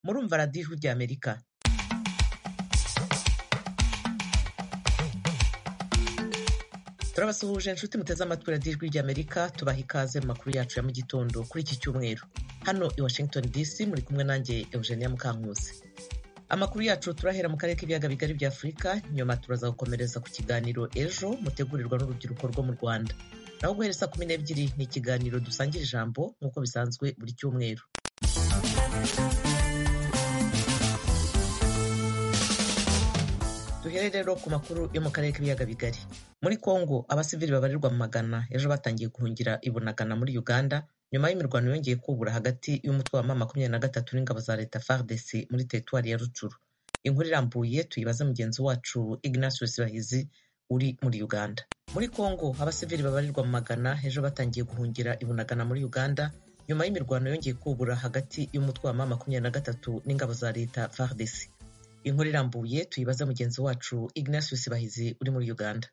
kumva radiyo Ijwi rya Amerika turabasuhuje inshuti muteze amatwi radiyo Ijwi rya Amerika tubaha ikaze mu makuru yacu ya mu gitondo kuri iki cyumweru hano i Washington DC muri kumwe nanjye Eugenia Mukankusi amakuru yacu turahera mu karere k'ibiyaga bigari bya afurika nyuma turaza gukomereza ku kiganiro ejo mutegurirwa n'urubyiruko rwo mu rwanda naho guhera saa kumi n'ebyiri ni ikiganiro dusangira ijambo nk'uko bisanzwe buri cyumweru duhere rero ku makuru yo mu karere k'ibiyaga bigari muri kongo abasivili babarirwa mu magana ejo batangiye guhungira i bunagana muri uganda nyuma y'imirwano yongeye kubura hagati y'umutwe wa ma makumyabiri na gatatu n'ingabo za leta FARDC muri teritwari ya rucuru inkuru irambuye tuyibaze mugenzi wacu Ignatius Bahizi uri muri uganda muri kongo abasivili babarirwa mu magana ejo batangiye guhungira i bunagana muri uganda nyuma y'imirwano yongeye kubura hagati y'umutwe wa ma makumyabiri na gatatu n'ingabo za leta FARDC inkuru irambuye tuyibaze mugenzi wacu Ignatius Bahizi uri muri uganda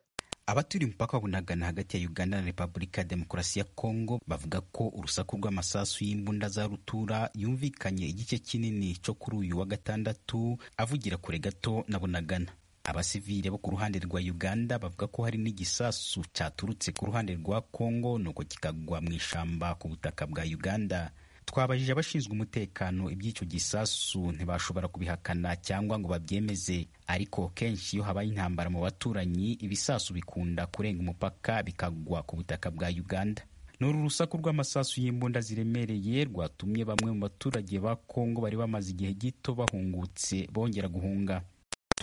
abaturiye umupaka wa bunagana hagati ya uganda na repubulika ya demokarasi ya kongo bavuga ko urusaku rw'amasasu y'imbunda za rutura yumvikanye igice kinini cyo kuri uyu wa gatandatu avugira kure gato na bunagana abasivile bo ku ruhande rwa uganda bavuga ko hari n'igisasu cyaturutse ku ruhande rwa kongo nuko kikagwa mu ishamba ku butaka bwa uganda twabajije abashinzwe umutekano iby'icyo gisasu ntibashobora kubihakana cyangwa ngo babyemeze ariko kenshi iyo habaye intambara mu baturanyi ibisasu bikunda kurenga umupaka bikagwa ku butaka bwa uganda ni uru rusaku rw'amasasu y'imbunda ziremereye rwatumye bamwe mu baturage ba kongo bari bamaze igihe gito bahungutse bongera guhunga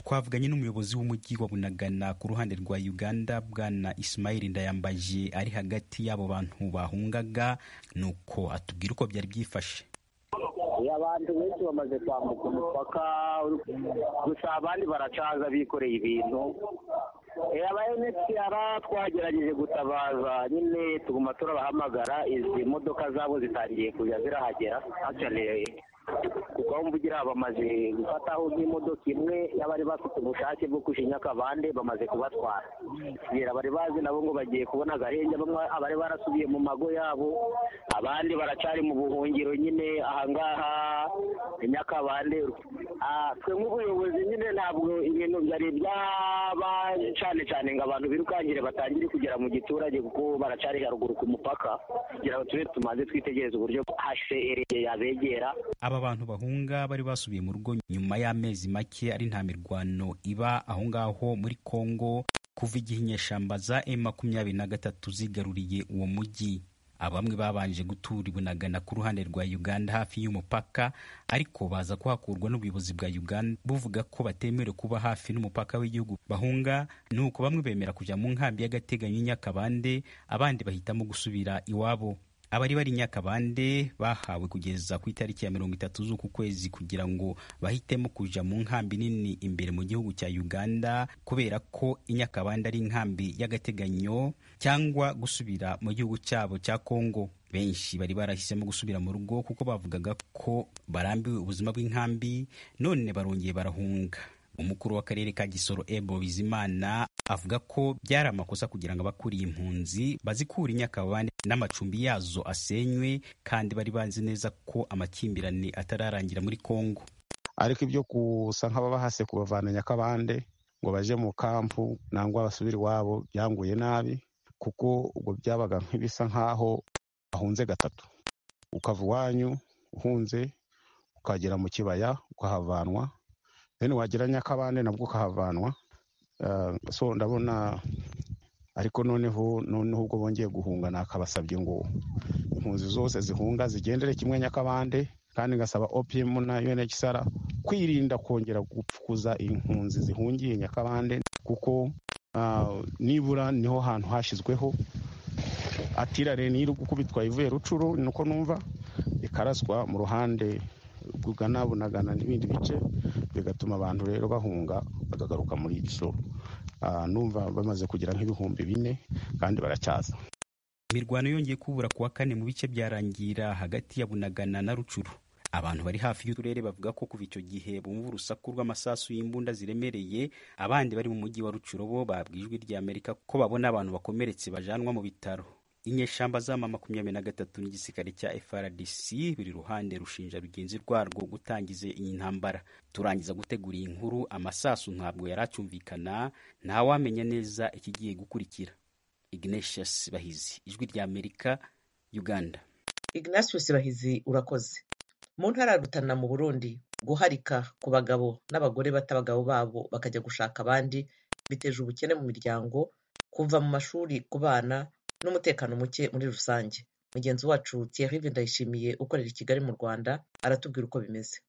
twavuganye n'umuyobozi w'umujyi wa bunagana ku ruhande rwa uganda bwana isimayili ndayambaje ari hagati y'abo bantu bahungaga nuko atubwira uko byari byifashe abantu benshi bamaze kwambuka umupaka gusa abandi baracaza bikoreye ibintu aba enetiyara twagerageje gutabaza nyine tuguma turabahamagara izi modoka zabo zitangiye kujya zirahagera hakeneye kuko mvugira bamaze gufataho nk'imodoka imwe y'abari bafite ubushake bwo kujinya akabande bamaze kubatwara kugera bari bazi nabo ngo bagiye kubona agahenge bamwe abari barasubiye mu mago yabo abandi baracari mu buhungiro nyine ahangaha nyakabande twe nk'ubuyobozi nyine ntabwo ibintu byari byaba cyane cyane ngo abantu birukangire batangire kugera mu giturage kuko baracari haruguru ku mupaka kugira ngo tube tumaze twitegereza uburyo hcr yabegera aba bantu bahunga bari basubiye mu rugo nyuma y'amezi make ari nta mirwano iba aho ngaho muri kongo kuva igihe inyeshyamba za m makumyabiri na gatatu zigaruriye uwo mujyi abamwe babanje gutura ibunagana ku ruhande rwa uganda hafi y'umupaka ariko baza kuhakurwa n'ubuyobozi bwa uganda buvuga ko batemerewe kuba hafi n'umupaka w'igihugu bahunga ni uko bamwe bemera kujya mu nkambi y'agateganyo nyakabande abandi bahitamo gusubira iwabo abari bari nyakabande bahawe kugeza ku itariki ya mirongo itatu z'uku kwezi kugira ngo bahitemo kuja mu nkambi nini imbere mu gihugu cya uganda kubera ko inyakabande ari inkambi y'agateganyo cyangwa gusubira mu gihugu cyabo cya kongo benshi bari barahisemo gusubira mu rugo kuko bavugaga ko barambiwe ubuzima bw'inkambi none barongeye barahunga umukuru w'akarere ka gisoro ebo bizimana avuga ko byari amakosa kugira ngo abakuriye impunzi bazikure inyakabande n'amacumbi yazo asenywe kandi bari bazi neza ko amakimbirane atararangira muri kongo ariko ibyo gusa nk'ababahase kubavana nyakabande ngo baje mu kampu nangwa basubire iwabo byanguye nabi kuko ubwo byabaga nk'ibisa nk'aho bahunze gatatu ukava iwanyu uhunze ukagera mu kibaya ukahavanwa then wagira nyakabande nabwo ukahavanwa so ndabona ariko noneho noneho ubwo bongeye guhunga nakabasabye ngo impunzi zose zihunga zigendere kimwe nyakabande kandi ngasaba opm na unhcr kwirinda kongera gupfukuza impunzi zihungiye nyakabande kuko nibura niho hantu hashyizweho atirare n'iri gukubitwa ivuye rucuru nuko numva ikaraswa mu ruhande rugana bunagana n'ibindi bice bigatuma abantu rero bahunga bakagaruka muri gisoro numva bamaze kugira nk'ibihumbi bine kandi baracyaza imirwano yongeye kubura kuwa kane mu bice byarangira hagati ya bunagana na rucuru abantu bari hafi y'uturere bavuga ko kuva icyo gihe bumva urusaku rw'amasasu y'imbunda ziremereye abandi bari mu mujyi wa rucuro bo babwiye ijwi ry'amerika ko babona abantu bakomeretse bajanwa mu bitaro inyeshyamba z'ama makumyabiri na gatatu n'igisirikare cya FRDC buri ruhande rushinja rugenzi rwarwo gutangiza iyi ntambara turangiza gutegura iyi nkuru amasasu ntabwo yari acyumvikana ntawamenya neza ikigiye gukurikira Ignatius Bahizi ijwi rya Amerika Uganda Ignatius Bahizi urakoze mu ntara ya Rutana mu Burundi guharika ku bagabo n'abagore bata abagabo babo bakajya gushaka abandi biteje ubukene mu miryango kuva mu mashuri ku bana n'umutekano muke muri rusange mugenzi wacu Thierry Ndayishimiye ukorera i Kigali mu Rwanda aratubwira uko bimeze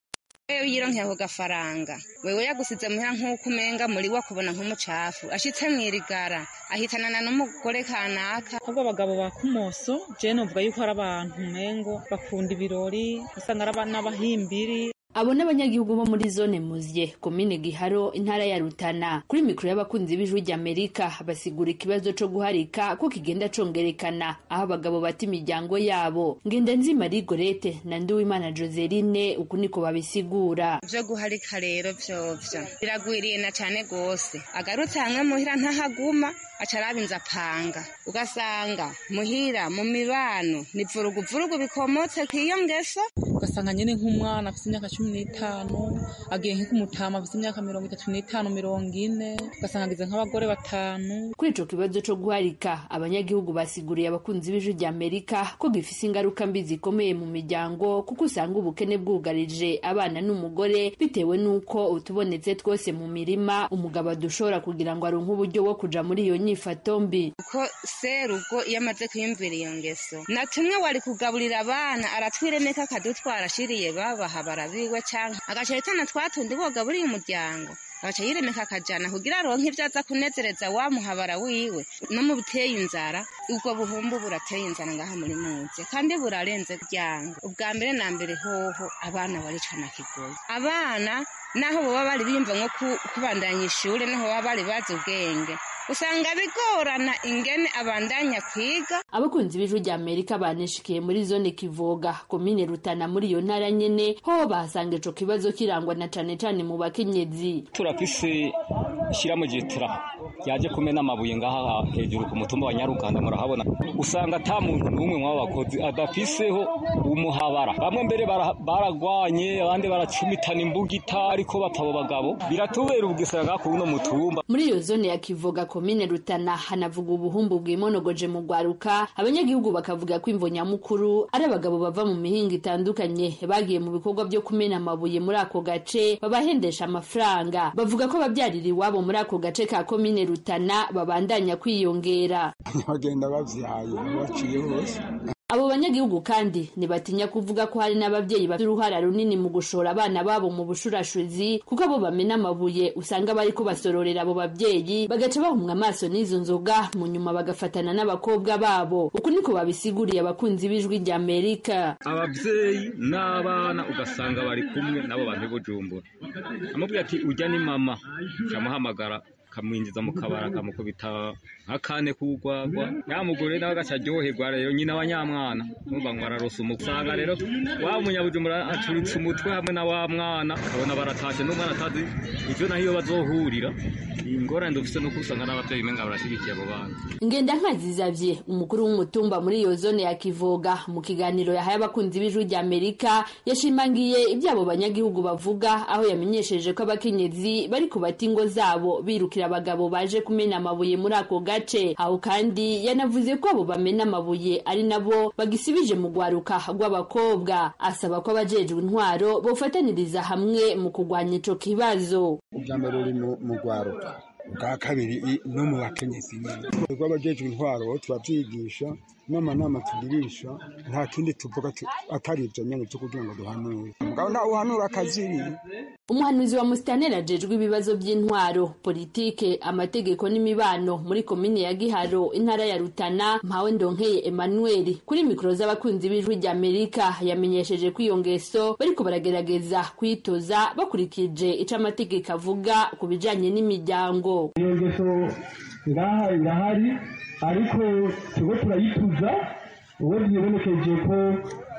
wewe yironke ako gafaranga wewe yagusize muhira nk'uko umenga muri wakubona nk'umucafu ashitse mwirigara ahitanana n'umugore kanaka ahubwo abagabo ba kumoso je numva yuko ari abantu umengo bakunda ibirori usanga ari n'abahimbiri abo ni abanyagihugu bo muri zone muziye komine giharo intara ya rutana kuri mikoro y'abakunzi b'ijwi ry'amerika basigura ikibazo co guharika ko kigenda congerekana aho abagabo bata imiryango yabo ngendanzima rigorete na nduwimana joseline uku niko babisigura vyo guharika rero vyovyo biragwiriye na cane gose agarutse hamwe muhira ntahaguma aca araba inzu apanga ugasanga muhira mu mibano ni vuruguvurugu bikomotse kw'iyo ngeso ugasanga nyine nk'umwana afite imyaka cumi n'itanu agiye nk'umutama afite imyaka mirongo itatu n'itanu mirongo ine ugasanga agize nk'abagore batanu kuri ico kibazo co guharika abanyagihugu basiguriye abakunzi b'ijwi ry'amerika ko gifise ingaruka mbi zikomeye mu miryango kuko usanga ubukene bwugarije abana n'umugore bitewe n'uko utubonetse twose mu mirima umugabo adushobora kugira ngo aronke uburyo bwo kuja muri iyo nyifato mbi kuko serugo iyo amaze kwiyumvira iyo ngeso na tumwe wari kugaburira abana aratwiremeka akadutwara ashiriye babaha barabiwe canke agaca yitana twatundi bogaburiye umuryango agaca yiremeka akajana kugira aronke ibyo aza kunezereza wa muhabara wiwe no mu biteye inzara ubwo buhumbu burateye inzara ngaha muri muze kandi burarenze byango ubwa mbere na mbere hoho abana baricana kigoyi abana naho baba bari biyumva nko ku- kubandanya ishure naho baba bari bazi ubwenge usanga bigorana ingene abandanya kwiga abakunzi b'ijwi ry'amerika baneshikiye muri zone kivoga komine rutana muri iyo ntara nyene ho bahasanga ico kibazo kirangwa na cane cane mu bakenyezi turafise ishyiramo jetira yaje kumena amabuye ngaha hejuru ku mutumba wa nyaruganda murahabona usanga ata muntu n'umwe mw'abo bakozi adafiseho umuhabara bamwe mbere bara- baragwanye abandi baracumitana imbugita ariko batabo bagabo biratubera ubwisanga ngaha kuri uno mutumba muri iyo zone ya kivoga komine rutana hanavuga ubuhumbu bwimonogoje mu rwaruka abanyagihugu bakavuga ko imvo nyamukuru ari abagabo bava mu mihinga itandukanye bagiye mu bikorwa vyo kumena amabuye muri ako gace babahendesha amafaranga bavuga ko abavyarira iwabo muri ako gace ka komine rutana babandanya kwiyongera bagenda bavyaye baciye hose Abo banyagihugu kandi ntibatinya kuvuga ko hari n'abavyeyi bafite uruhara runini mu gushora abana babo mu bushurashuzi kuko abo bamena amabuye usanga bariko basororera abo bavyeyi bagaca bahumwa amaso n'izo nzoga mu nyuma bagafatana n'abakobwa babo uku niko babisiguriye abakunzi b'ijwi rya Amerika ababyeyi n'abana ugasanga bari kumwe n'abo bantu bujumbura amubwira ati ujya ni mama amuhamagara akamwinjiza mu kabara akamukubita akane k'urwagwa ya mugore nawe agaca aryoherwa rero nyine abanyamwana numva ngo ararosa umukwe usanga rero wa munyabujumbura acuritse umutwe hamwe na wa mwana ukabona baratashe n'umwana atazi icyo naho iyo bazohurira ingorane dufise nuko usanga n'ababyeyi umenga barashyigikiye abo bana Ngenda nkazi Xavier umukuru w'umutumba muri iyo zone ya Kivoga mu kiganiro yahaye abakunzi b'ijwi rya Amerika yashimangiye ibyabo banyagihugu bavuga aho yamenyesheje ko abakenyezi bari kubata ingo zabo birukira abagabo baje kumena amabuye muri ako gace aho kandi yanavuze ko abo bamena amabuye ari nabo bagisibije mu rwaruka rw'abakobwa asaba ko abajejwe intwaro bofataniriza hamwe mu kurwanya ico kibazo ubwa mbere uri mu- mu rwaruka ubwa kabiri i- no mu bakenyezi nyine ubwo abajejwe intwaro turabyigisha n'amanama tugirisha nta kindi tuvuga tu- atari ibyo nyine byo kugira ngo duhanure mugabo ntawe uhanura akaziri umuhanuzi wa musitaneri ajejwe ibibazo by'intwaro politike amategeko n'imibano muri komine ya giharo intara ya rutana mpawe ndonkeye emmanuel kuri mikoro z'abakunzi b'ijwi rya amerika yamenyesheje ko iyo ngeso bariko baragerageza kuyitoza bakurikije ico amategeko avuga ku bijanye n'imiryango iyo ngeso ngaha irahari ariko turiko turayituza uwo vyibonekeje ko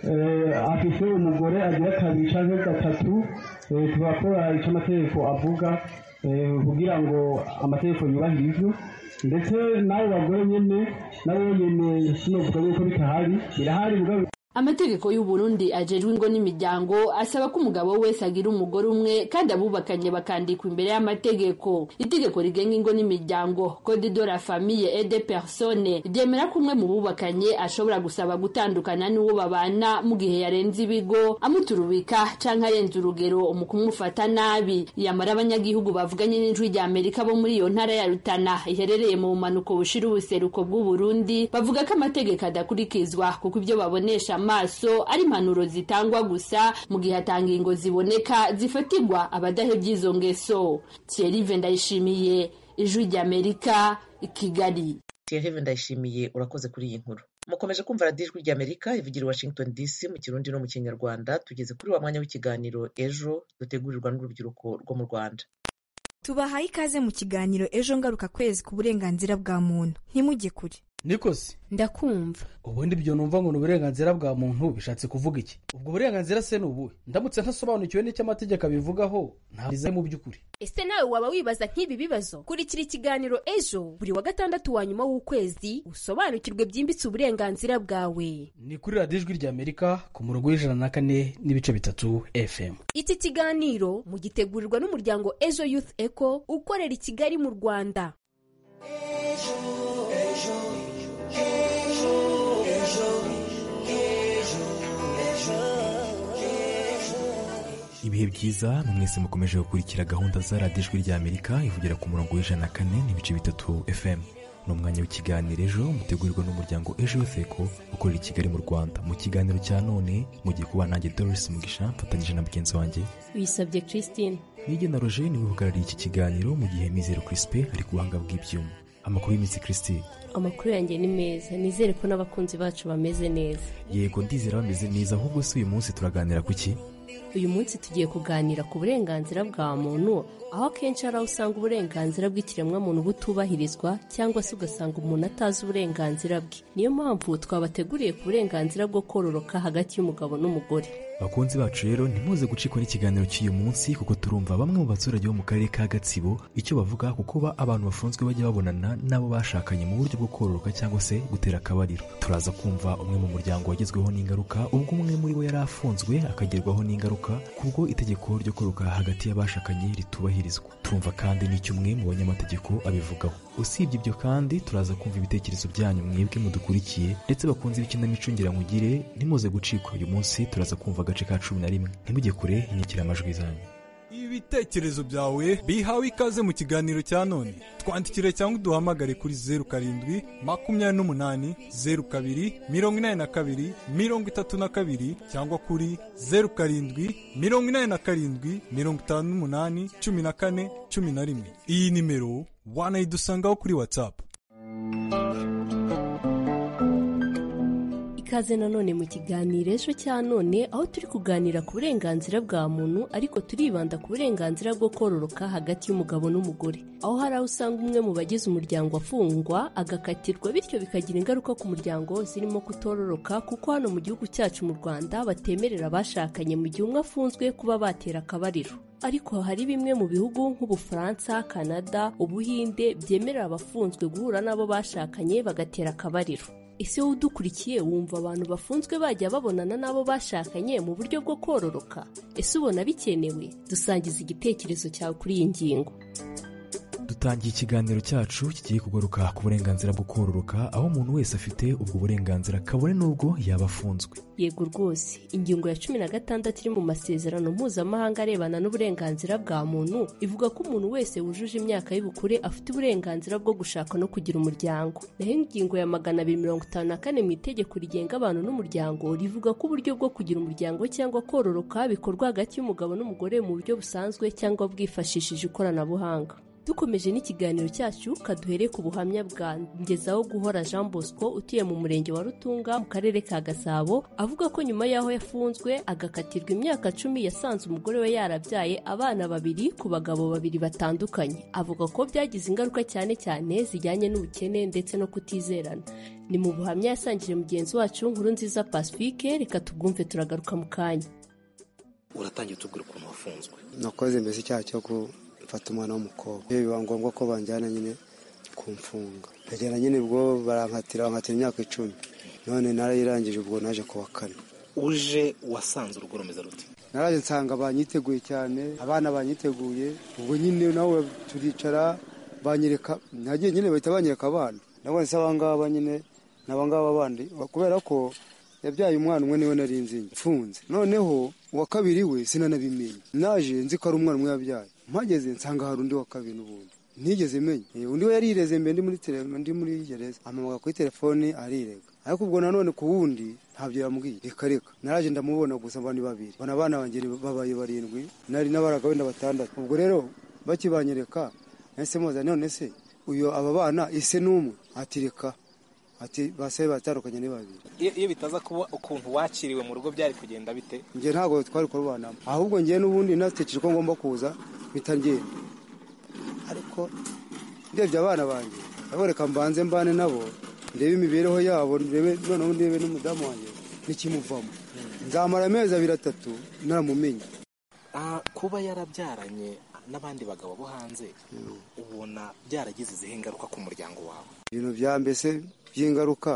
eh, afise umugore agira kabiri canke gatatu eh, turakora ico amategeko avuga eh, kugira ngo amategeko yubahire ivyo ndetse n'abo bagore nyine nabo nyine sinovuga yuko bitahari birahari mugabo amategeko y'uburundi ajejwe ingo n'imiryango asaba ko umugabo wese agira umugore umwe kandi abubakanye bakandikwa imbere y'amategeko itegeko rigenga ingo n'imiryango code de la famille et de personne ryemera ko umwe mu bubakanye ashobora gusaba gutandukana n'uwo babana mu gihe yarenze ibigo amuturubika canke arenze urugero mu kumufata nabi yamara abanyagihugu bavuganye n'ijwi rya amerika bo muri iyo ntara ya rutana iherereye mu bumanuko bushira ubuseruko bw'uburundi bavuga ko amategeko adakurikizwa kuko ibyo babonesha amaso ari impanuro zitangwa gusa mu gihe atanga ingo ziboneka zifatirwa abadahebye izo ngeso thierry ndayishimiye ijwi ry'amerika kigali thierry ndayishimiye urakoze kuri iyi nkuru mukomeje kumva radiyo ijwi ry'amerika ivugira i washington dc mu kirundi no mu kinyarwanda tugeze kuri wa mwanya w'ikiganiro ejo dutegurirwa n'urubyiruko rwo mu rwanda tubahaye ikaze mu kiganiro ejo ngaruka kwezi ku burenganzira bwa muntu ntimujye kure nikosi ndakumva ubundi ibyo numva ngo ni uburenganzira bwa muntu bishatse kuvuga iki ubwo burenganzira se ni ubuhe ndamutse ntasobanukiwe n'icyo amategeko abivugaho ntabwo mu by'ukuri ese nawe waba wibaza nk'ibi bibazo kurikira ikiganiro ejo buri wa gatandatu wa nyuma w'ukwezi usobanukirwe byimbitse uburenganzira bwawe ni kuri radiyo ijwi ry'amerika ku murongo w'ijana na kane n'ibice bitatu fm iki kiganiro mugitegurirwa n'umuryango ejo youth eco ukorera i kigali mu rwanda ibihe byiza mwese mukomeje gukurikira gahunda za radiyo ijwi ry'amerika ivugira ku murongo w'ijana na kane n'ibice bitatu fm ni umwanya w'ikiganiro ejo mutegurirwa n'umuryango ejo yoseko ukorera i kigali mu rwanda mu kiganiro cya none mugiye kuba nanjye doris mugisha mfatanyije na mugenzi wanjye wisabye christine nige na roger niwe uhagarariye iki kiganiro mu gihe mizero crispe ari ku buhanga bw'ibyuma amakuru y'iminsi christine amakuru yanjye ni meza nizere ko n'abakunzi bacu bameze neza yego ndizera bameze neza ahubwo si uyu munsi turaganira ku ki uyu munsi tugiye kuganira ku burenganzira bwa muntu aho akenshi hari aho usanga uburenganzira bw'ikiremwamuntu butubahirizwa cyangwa se ugasanga umuntu atazi uburenganzira bwe niyo mpamvu twabateguriye ku burenganzira bwo kororoka hagati y'umugabo n'umugore bakunzi bacu rero ntimuze gucikwa n'ikiganiro cy'uyu munsi kuko turumva bamwe mu baturage bo mu karere ka gatsibo icyo bavuga ku kuba abantu bafunzwe bajya babonana n'abo bashakanye mu buryo bwo kororoka cyangwa se gutera akabariro turaza kumva umwe mu muryango wagezweho n'ingaruka ubwo umwe muri bo yari afunzwe akagerwaho n'ingaruka kubwo itegeko ryo koroka hagati y'abashakanye ritubahirizwa turumva kandi n'icyo umwe mu banyamategeko abivugaho usibye ibyo kandi turaza kumva ibitekerezo byanyu mwebwe mudukurikiye ndetse bakunze ibikinamico ngiramugire ntimuze gucikwa uyu munsi turaza kumva agace ka cumi na rimwe ntimujye kure inyakira amajwi zanyu ibitekerezo byawe bihawe ikaze mu kiganiro cya none twandikire cyangwa uduhamagare kuri zeru karindwi makumyabiri n'umunani zeru kabiri mirongo inani na kabiri mirongo itatu na kabiri cyangwa kuri zeru karindwi mirongo inani na karindwi mirongo itanu n'umunani cumi na kane cumi na rimwe iyi nimero wanayidusangaho kuri watsapu ikaze nanone mu kiganiro ejo cya none aho turi kuganira ku burenganzira bwa muntu ariko turibanda ku burenganzira bwo kororoka hagati y'umugabo n'umugore aho hari aho usanga umwe mu bagize umuryango afungwa agakatirwa bityo bikagira ingaruka ku muryango zirimo kutororoka kuko hano mu gihugu cyacu mu rwanda batemerera abashakanye mu gihe umwe afunzwe kuba batera akabariro ariko hari bimwe mu bihugu nk'ubufaransa canada ubuhinde byemerera abafunzwe guhura n'abo bashakanye bagatera akabariro ese wowe udukurikiye wumva abantu bafunzwe bajya babonana n'abo bashakanye mu buryo bwo kororoka ese ubona bikenewe dusangiza igitekerezo cyawe kuri iyi ngingo dutangiye ikiganiro cyacu kigiye kugaruka ku burenganzira bwo kororoka aho umuntu wese afite ubwo burenganzira kabone n'ubwo yaba afunzwe yego rwose ingingo ya cumi na gatandatu iri mu masezerano mpuzamahanga arebana n'uburenganzira bwa muntu ivuga ko umuntu wese wujuje imyaka y'ubukure afite uburenganzira bwo gushaka no kugira umuryango naho ingingo ya magana abiri mirongo itanu na kane mu itegeko rigenga abantu n'umuryango rivuga ko uburyo bwo kugira umuryango cyangwa kororoka bikorwa hagati y'umugabo n'umugore mu buryo busanzwe cyangwa bwifashishije ikoranabuhanga dukomeje n'ikiganiro cyacu kaduhere ku buhamya bwa ngezaho guhora jean bosco utuye mu murenge wa rutunga mu karere ka gasabo avuga ko nyuma y'aho yafunzwe agakatirwa imyaka cumi yasanze umugore we yarabyaye abana babiri ku bagabo babiri batandukanye avuga ko byagize ingaruka cyane cyane zijyanye n'ubukene ndetse no kutizerana ni mu buhamya yasangije mugenzi wacu nkuru nziza pacifique reka tubwumve turagaruka mu kanya uratangiye utubwira ukuntu wafunzwe nakoze mbese icyaha cyo ku mfata umwana w'umukobwa iyo biba ngombwa ko banjyana nyine kumfunga ndagenda nyine ubwo barankatira bankatira imyaka icumi none narayirangije ubwo naje ku wa kane uje wasanze urugo rumeze rute naraje nsanga banyiteguye cyane abana banyiteguye ubwo nyine nawe turicara banyereka nagiye nyine bahita banyereka abana ndabona se abangaba nyine ni abangaba bandi kubera ko yabyaye umwana umwe niwe nari nzinze mfunze noneho uwa kabiri we sinanabimenye naje nzi ko ari umwana umwe yabyaye mpageze nsanga hari undi wa kabiri n'ubundi ntigeze menya Eh, undi we yarireze mbe ndi muri tele- ndi muri gereza amamaga kuri telefoni arirega ariko ubwo nanone ku wundi ntabyo yambwiye reka reka naraje ndamubona gusa abandi babiri bona abana banjye babaye barindwi nari nabaraga wenda batandatu ubwo rero bakibanyereka nahise mubaza none se uyu aba bana ise n'umwe ati reka ati basabe batandukanye ni babiri Iyo- iyo bitaza kuba ukuntu wakiriwe mu rugo byari kugenda bite njye ntabwo twari kurubanamo ahubwo njye n'ubundi natekereje ko ngomba kuza mpita ngenda ariko ndebye abana banjye ndaboreka mbanze mbane nabo ndebe imibereho yabo ndebe noneho ndebe n'umudamu wanjye nikimuvamo nzamara amezi abiri atatu naramumenye Ah, kuba yarabyaranye n'abandi bagabo bo hanze ubona byaragize izihe ngaruka ku muryango wawe ibintu bya mbese by'ingaruka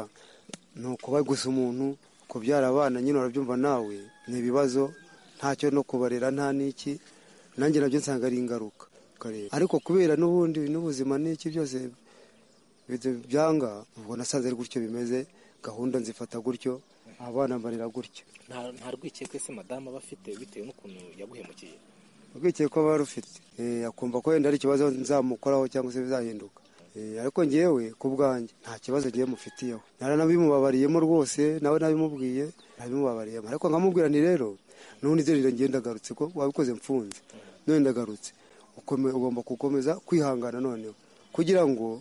ni ukuba gusa umuntu kubyara abana nyine urabyumva nawe ni ibibazo ntacyo no kubarera nta n'iki nanjye nabyo nsanga ari ingaruka ukareba. ariko kubera n'ubundi n'ubuzima n'iki byose bidu- byanga ubwo nasanze ari gutyo bimeze gahunda nzifata gutyo abana mbarira gutyo Nta- nta rwikekwe se madamu aba afite bitewe n'ukuntu yaguhemukiye urwikekwe ko aba rufite Eh, akumva ko wenda ari ikibazo nzamukoraho cyangwa se bizahinduka Eh, ariko ngewe ku bwanjye nta kibazo ngewe mufitiyeho naranabimubabariyemo rwose nawe nabimubwiye nabimubabariyemo ariko nkamubwira nti rero n'ubundi nzerera ngewe ndagarutse ko wabikoze mfunze none ndagarutse Ukome- ugomba gukomeza kwihangana noneho kugira ngo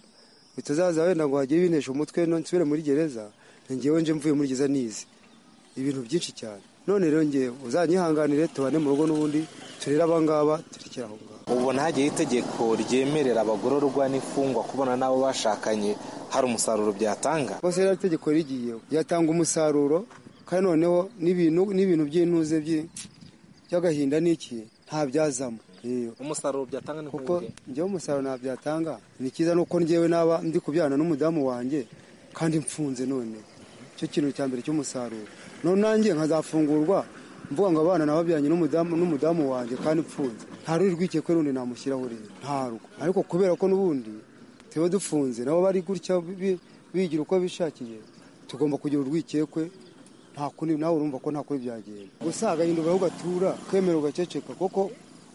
bitazaza wenda ngo hajye binesha umutwe no nsubire muri gereza ngewe nje mvuye muri gereza nize ibintu byinshi cyane none rero ngewe uzanyihanganire tubane mu rugo n'ubundi turere abangaba turekere aho ngaho ubona hagiye itegeko ryemerera abagororwa n'imfungwa kubona n'abo bashakanye hari umusaruro byatanga bose rero itegeko rigiyeho ryatanga umusaruro kandi noneho n'ibintu n'ibintu by'intuze by'i- by'agahinda n'iki ntabyazamo Iyo. umusaruro byatanga ni kuko njyewe umusaruro ntabyatanga ni cyiza nuko njyewe naba ndi kubyana n'umudamu wanjye kandi mfunze none cyo kintu cya mbere cy'umusaruro none nanjye nkazafungurwa mvuga ngo abana nababyanye n'umudamu n'umudamu wanjye kandi mfunze nta ruri rwikekwe rundi namushyiraho rero nta rwo ariko kubera ko n'ubundi tuba dufunze nabo bari gutya bi- bigira uko bishakiye tugomba kugira urwikekwe nta kundi nawe urumva ko nta kundi byagenda gusa agahinda uraho ugatura ukemera ugaceceka kuko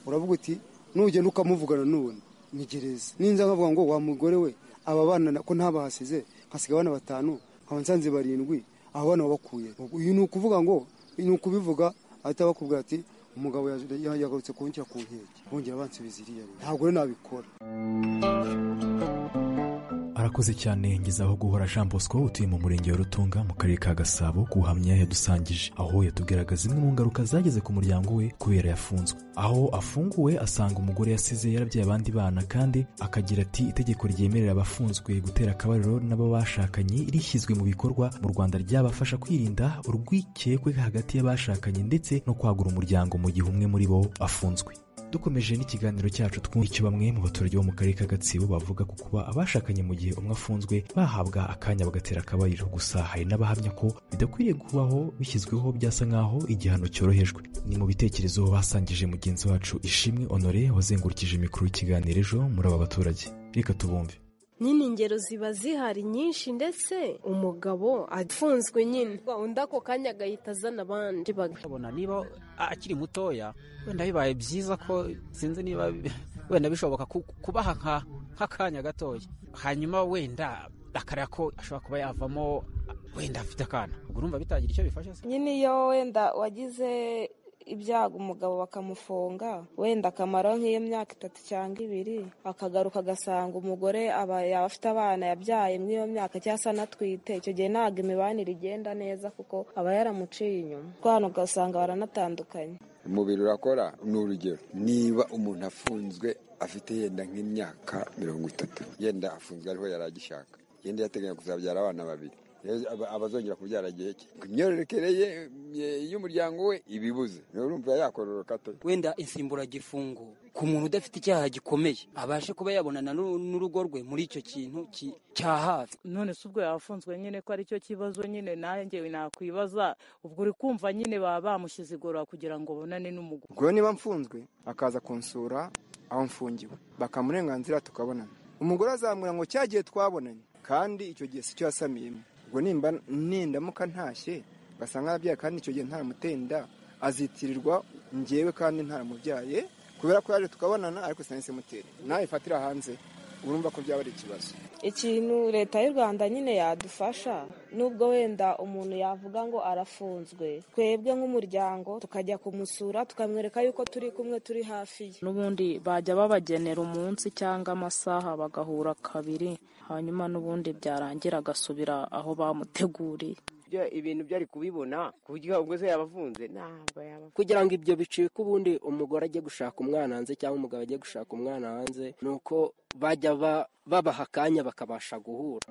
uravuga uti nugenda ukamuvugana n'ubundi ni gereza ninza nkavuga ngo wa mugore we aba bana na- ko ntabahasize hasiga abana batanu nkaba nsanze barindwi aba bana wabakuye uyu ni ukuvuga ngo ni ukubivuga ahita bakubwira ati umugabo yaje- ya- yagarutse kunshyira ku nkeke bongera bansubiza iriya rero ntabwo rero nabikora arakoze cyane ngezaho guhora Jean Bosco utuye mu murenge wa Rutunga mu karere ka Gasabo kuhamya yadusangije aho yatubwiraga zimwe mu ngaruka zageze ku muryango we kubera yafunzwe aho afunguwe asanga umugore yasize yarabyaye abandi bana kandi akagira ati itegeko ryemerera abafunzwe gutera akabariro n'abo bashakanye rishyizwe mu bikorwa mu Rwanda ryabafasha kwirinda urwikekwe hagati y'abashakanye ndetse no kwagura umuryango mu gihe umwe muri bo afunzwe dukomeje n'ikiganiro cyacu twumva icyo bamwe mu baturage bo mu karere ka gatsibo bavuga ku kuba abashakanye mu gihe umwe afunzwe bahabwa akanya bagatera akabariro gusa hari n'abahamya ko bidakwiriye kubaho bishyizweho byasa nk'aho igihano cyorohejwe ni mu bitekerezo basangije mugenzi wacu ishimwe honore wazengurukije mikoro y'ikiganiro ejo muri aba baturage reka tubumve nyine ingero ziba zihari nyinshi ndetse umugabo afunzwe nyine undi ako kanya agahita azana abandi ukabona niba akiri mutoya wenda bibaye byiza ko sinzi niba wenda bishoboka ku- kubaha nka- nk'akanya gatoya hanyuma wenda akareba ko ashobora kuba yavamo wenda afite akana ubwo urumva bitagira icyo bifasha se nyine iyo wenda wagize ibyago umugabo bakamufunga wenda akamaro nk'iyo myaka itatu cyangwa ibiri akagaruka agasanga umugore aba yaba afite abana yabyaye muri iyo myaka cyangwa se anatwite icyo gihe ntabwo imibanire igenda neza kuko aba yaramuciye inyuma hano ugasanga baranatandukanye umubiri urakora ni urugero niba umuntu afunzwe afite yenda nk'imyaka mirongo itatu yenda afunzwe ariho yari agishaka yenda yateganya kuzabyara abana babiri rero aba- abazongera kubyara igihe cye imyororokere ye ye- y'umuryango we ibibuze rero urumva yakororoka ate wenda insimburagifungo ku muntu udafite icyaha gikomeye abashe kuba yabonana n'u- n'urugo rwe muri icyo kintu ki- cya hafi none se ubwo yafunzwe nyine ko aricyo kibazo nyine nanjye nakwibaza ubwo uri kumva nyine baba bamushyize igorora kugira ngo bonane n'umugore ubwo niba mfunzwe akaza kunsura aho mfungiwe bakamuha uburenganzira tukabonana umugore azamwira ngo cya gihe twabonanye kandi icyo gihe si cyo yasamiyemo ubwo nimba nindamuka ntashye basanga arabyaye kandi icyo gihe ntamuteye inda azitirirwa ngewe kandi ntaramubyaye kubera ko yaje tukabonana ariko sinahise mutera nawe ifatira hanze urumva ko byaba ari ikibazo ikintu leta y'u rwanda nyine yadufasha nubwo wenda umuntu yavuga ngo arafunzwe twebwe nk'umuryango tukajya kumusura tukamwereka yuko turi kumwe turi hafi ye n'ubundi bajya babagenera umunsi cyangwa amasaha bagahura kabiri hanyuma n'ubundi byarangira agasubira aho bamuteguriye byo ibintu byari kubibona ku buryo ubwo se yabafunze ntabwo yaba kugira ngo ibyo bicike ubundi umugore ajye gushaka umwana hanze cyangwa umugabo ajye gushaka umwana hanze ni uko bajya ba- babaha akanya bakabasha guhura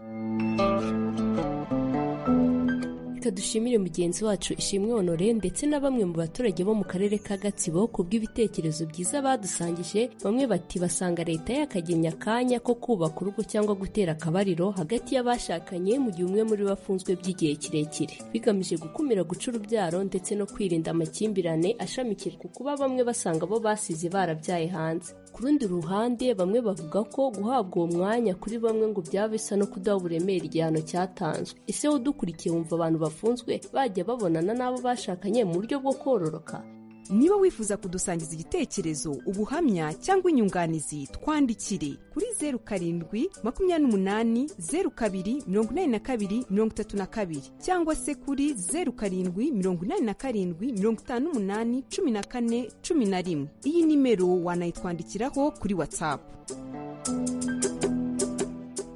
Reka dushimire mugenzi wacu Ishimwe Honore ndetse na bamwe mu baturage bo mu karere ka Gatsibo ku bw'ibitekerezo byiza badusangije bamwe bati basanga leta yakagenya akanya ko kubaka urugo cyangwa gutera akabariro hagati y'abashakanye mu gihe umwe muri bo afunzwe by'igihe kirekire bigamije gukumira guca urubyaro ndetse no kwirinda amakimbirane ashamikije ku kuba bamwe basanga bo basize barabyaye hanze ku rundi ruhande bamwe bavuga ko guhabwa uwo mwanya kuri bamwe ngo byaba bisa no kudaha uburemere igihano cyatanzwe ese udukurikiye wumva abantu bafunzwe bajya babonana n'abo bashakanye mu buryo bwo kororoka niba wifuza kudusangiza igitekerezo ubuhamya cyangwa inyunganizi twandikire kuri zeru karindwi makumyabiri n'umunani zeru kabiri mirongo inani na kabiri mirongo itatu na kabiri cyangwa se kuri zeru karindwi mirongo inani na karindwi mirongo itanu n'umunani cumi na kane cumi na rimwe iyi nimero wanayitwandikiraho kuri watsapu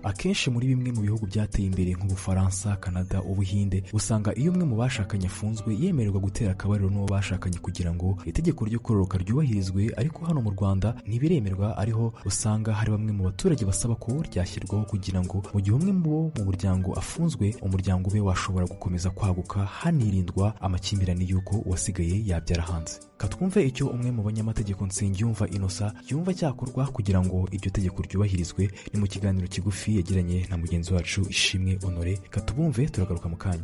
akenshi muri bimwe mu bihugu byateye imbere nk'ubufaransa kanada ubuhinde usanga iyo umwe mu bashakanye afunzwe yemererwa gutera akabariro n'uwo bashakanye kugira ngo itegeko ryo kororoka ryubahirizwe ariko hano mu rwanda ntibiremerwa ariho usanga hari bamwe mu baturage basaba ko ryashyirwaho kugira ngo mu gihe umwe mu bo mu muryango afunzwe umuryango ube washobora gukomeza kwaguka hanirindwa amakimbirane y'uko uwasigaye yabyara hanze katwumve icyo umwe mu banyamategeko nsengiyumva inosa yumva cyakorwa kugira ngo iryo tegeko ryubahirizwe ni mu kiganiro kigufi yagiranye na mugenzi wacu ishimwe honore katubumve turagaruka mu kanya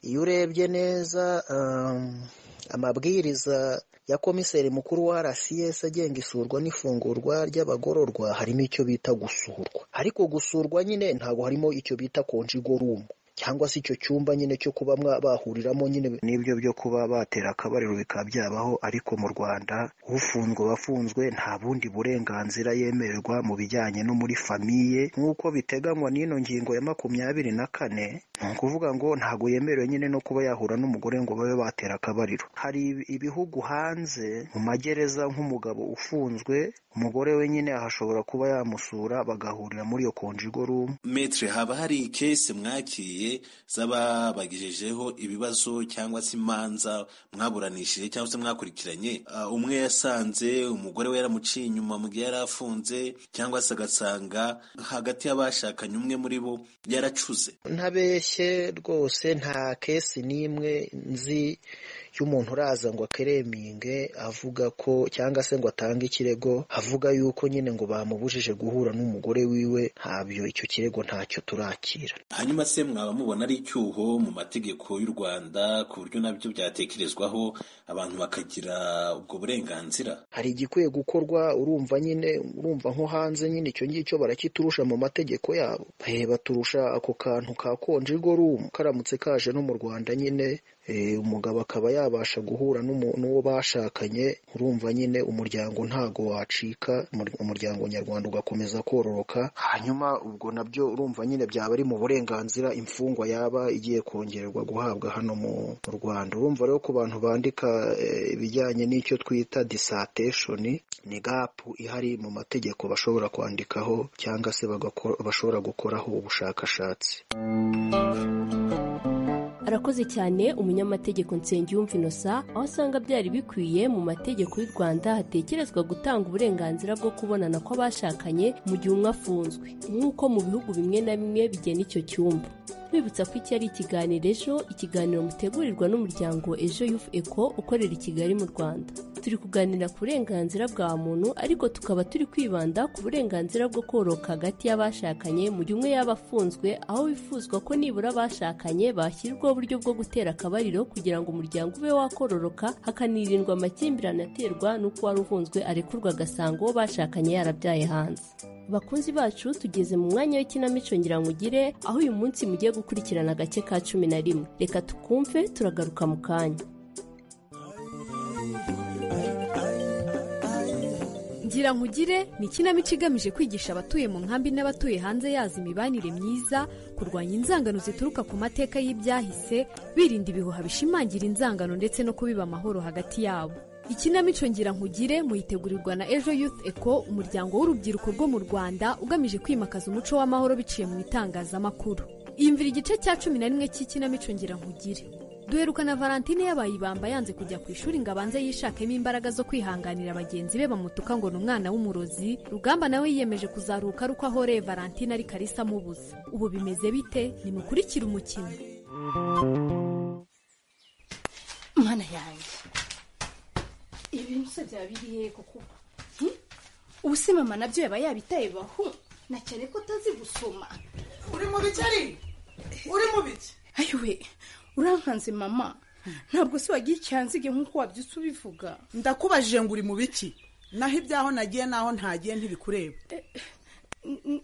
iyo urebye neza um, amabwiriza ya komiseri mukuru wa rcs agenga isurwa n'ifungurwa ry'abagororwa harimo icyo bita gusurwa ariko gusurwa nyine ntabwo harimo icyo bita konjigorumu cyangwa se icyo cyumba nyine cyo kuba mwa- bahuriramo nyine n'ibyo byo kuba batera akabariro bikaba byabaho ariko mu rwanda ufunzwe wafunzwe nta bundi burenganzira yemererwa mu bijyanye no muri famiye nk'uko biteganywa n'ino ngingo ya makumyabiri na kane ni ukuvuga ngo ntabwo yemerewe nyine no kuba yahura n'umugore ngo babe batera akabariro hari ibi- ibihugu hanze mu magereza nk'umugabo ufunzwe umugore we nyine ahashobora kuba yamusura bagahurira muri iyo konjigorumu metre haba hari kese mwakiriye z'aba bagejejeho ibibazo cyangwa se imanza mwaburanishije cyangwa se mwakurikiranye Ah, umwe yasanze umugore we yaramuciye inyuma mu gihe yari afunze cyangwa se agasanga hagati y'abashakanye umwe muri bo yaracuze ntabeshye rwose nta kesi n'imwe nzi y'umuntu uraza ngo akereminge avuga ko cyangwa se ngo atange ikirego avuga yuko nyine ngo bamubujije guhura n'umugore wiwe ntabyo icyo kirego ntacyo turakira hanyuma se mwaba mubona ari icyuho mu mategeko y'u rwanda ku buryo nabyo byatekerezwaho abantu bakagira ubwo burenganzira hari igikwiye gukorwa urumva nyine urumva nko hanze nyine icyo ngicyo barakiturusha mu mategeko yabo Eh, baturusha ako kantu ka konje rumu karamutse kaje no mu rwanda nyine eh, umugabo akaba yabasha guhura n'umu- n'uwo bashakanye urumva nyine umuryango ntago wacika umur- umuryango nyarwanda ugakomeza kororoka hanyuma ubwo nabyo urumva nyine byaba ari mu burenganzira imfungwa yaba igiye kongererwa guhabwa hano mu mu rwanda urumva rero ku bantu bandika eh, ibijyanye n'icyo twita dissertation ni gapu ihari mu mategeko bashobora kwandikaho cyangwa se bagakora- bashobora gukoraho ubushakashatsi arakoze cyane umunyamategeko nsengiyumva inosa aho asanga byari bikwiye mu mategeko y'u rwanda hatekerezwa gutanga uburenganzira bwo kubonana kw'abashakanye mu gihe umwe afunzwe nk'uko mu bihugu bimwe na bimwe bigena icyo cyumba twibutsa ko iki ari ikiganiro ejo ikiganiro mutegurirwa n'umuryango ejo yufu eko ukorera i kigali mu rwanda turi kuganira ku burenganzira bwa muntu ariko tukaba turi kwibanda ku burenganzira bwo kororoka hagati y'abashakanye mu gihe umwe yaba afunzwe aho wifuzwa ko nibura abashakanye bashyirwaho uburyo bwo gutera akabariro kugira ngo umuryango ube wakororoka hakanirindwa amakimbirane aterwa n'uko uwari ufunzwe arekurwa agasanga uwo bashakanye yarabyaye hanze bakunzi bacu tugeze mu mwanya w'ikinamico ngirangugire aho uyu munsi mugiye gukurikirana agace ka cumi na rimwe reka tukumve turagaruka mu kanya ngira nkugire ni ikinamico igamije kwigisha abatuye mu nkambi n'abatuye hanze yazo imibanire myiza kurwanya inzangano zituruka ku mateka y'ibyahise birinda ibihuha bishimangira inzangano ndetse no kubiba amahoro hagati yabo ikinamico ngira nkugire muyitegurirwa na ejo youth eco umuryango w'urubyiruko rwo mu rwanda ugamije kwimakaza umuco w'amahoro biciye mu itangazamakuru iyumvira igice cya cumi na rimwe cy'ikinamico ngira nkugire duherukana valentine yabaye ibamba yanze kujya ku ishuri ngo abanze yishakemo imbaraga zo kwihanganira bagenzi be bamutuka ngo ni umwana w'umurozi rugamba nawe yiyemeje kuzaruka ari uko ahoreye valentine ariko arisa amubuza ubu bimeze bite nimukurikire umukino mwana yanjye ibi bintu se byaba biri hehe koko Hmm? ubu se mama nabyo yaba yabitayebaho na cyane ko utazi gusoma uri mu biki ari uri mu biki ayiwe urankanze mama ntabwo se wagira icyanzige nk'uko wabyutse ubivuga ndakubajije ngo uri mu biki naho ibyaho nagiye naho ntagiye ntibikureba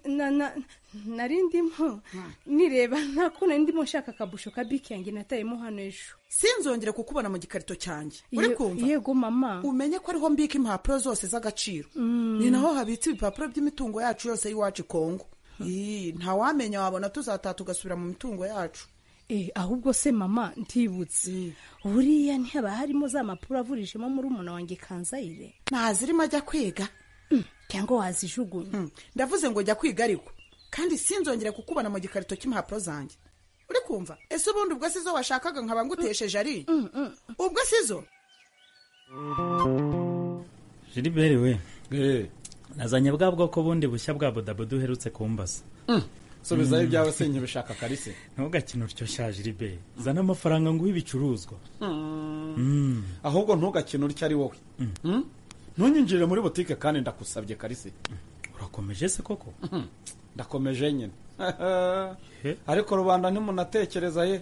Na- na- nari ndimo nireba ntako nari ndimo nshaka akabusho ka biki yanjye natayemo hano ejo sinzongere kukubona mu gikarito cyanjye uri Ye- kumva yego mama umenye ko ariho mbika impapuro zose z'agaciro Mm. ni naho habitse ibipapuro by'imitungo yacu yose y'iwacu i kongo Ii, ntawamenya wabona tuzataha tugasubira mu mitungo yacu Eh, ahubwo se mama ntibutse buriya ntihaba harimo za mpapuro avurijemo muri umuntu wanjye kanzayire ntazirimo ajya kwiga cyangwa wazijugunya ndavuze ngo jya kwiga ariko kandi sinzongere kukubona mu gikarito cy'impapuro zanjye uri kumva ese ubundi ubwo sizo washakaga nkaba ngutesheje ari ubwo sizo jiriberi we nazanye bwa bwoko bundi bushya bwa bodaboda uherutse kumbaza subizayo ibyawe sinjye bishaka kalise ntugakine utyo sha jiriberi zana amafaranga nguhe ibicuruzwa Mm. ahubwo ntugakine utyo ari wowe Mm? ntunyinjirire muri butike kandi ndakusabye kalise urakomeje se koko ndakomeje nyine ariko rubanda ntimunatekereza ye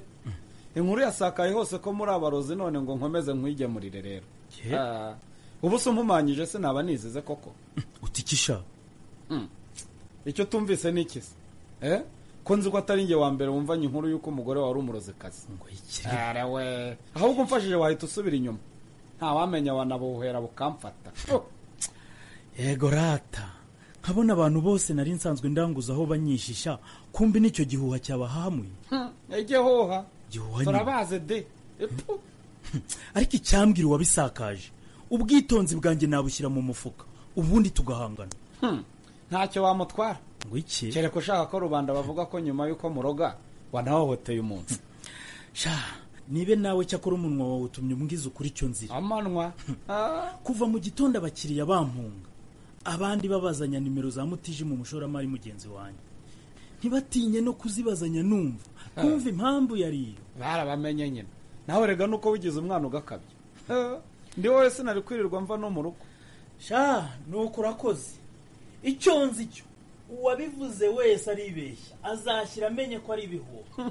inkuru yasakaye hose ko muri abarozi none ngo nkomeze nkwigemurire rero Ye. Ah, ubu se umpumanyije se naba nizize koko utikisha Mm. icyo tumvise ni ikisi eh? ko nzi ko atari njye wa mbere wumvanye inkuru y'uko umugore wawe ari umurozikazi Ara we. ahubwo umfashije wahita usubira inyuma ntawamenya wanabuhera bukamfata yego rata nkabona abantu bose nari nsanzwe ndanguza aho banyishisha kumbi n'icyo gihuha cyabahamuye ege hoha gihuha ni- turabaze de Epu. ariko icyambwira uwabisakaje ubwitonzi bwanjye nabushyira mu mufuka ubundi tugahangana Hmm. ntacyo wamutwara ngo iki kereka ushaka ko rubanda bavuga ko nyuma y'uko muroga wanahohoteye umuntu sha nibe nawe cyakora umunwa wawe utumye umbwiza ukuri icyo nzira amanwa kuva mu gitondo abakiriya bampunga abandi babazanya nimero za mutiji mu mushoramari mugenzi wanjye ntibatinye no kuzibazanya numva kumva impamvu yari iyo barabamenye nyine nawe rega nuko wigize umwana ugakabya Eh, ndi wowe sinari kwirirwa mva no mu rugo sha nuko urakoze icyo nzi cyo uwabivuze wese aribeshya azashyira amenye ko ari ibihuha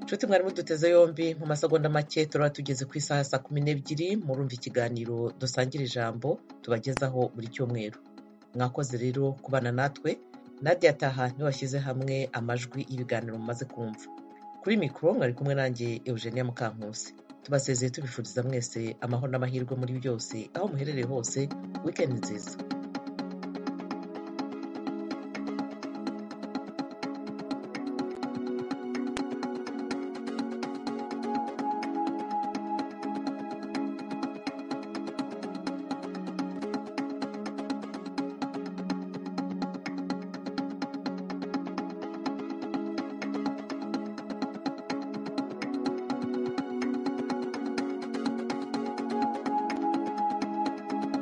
nshuti mwari muduteze yombi mu masegonda make turaba tugeze ku isaha ya saa kumi n'ebyiri murumva ikiganiro dusangira ijambo tubagezaho buri cyumweru mwakoze rero kubana natwe nadia taha niwashyize hamwe amajwi y'ibiganiro mumaze kumva kuri mikoro mwari kumwe nanjye eugenia mukankusi tubasezeye tubifuriza mwese amahoro n'amahirwe muri byose aho muherereye hose wikendi nziza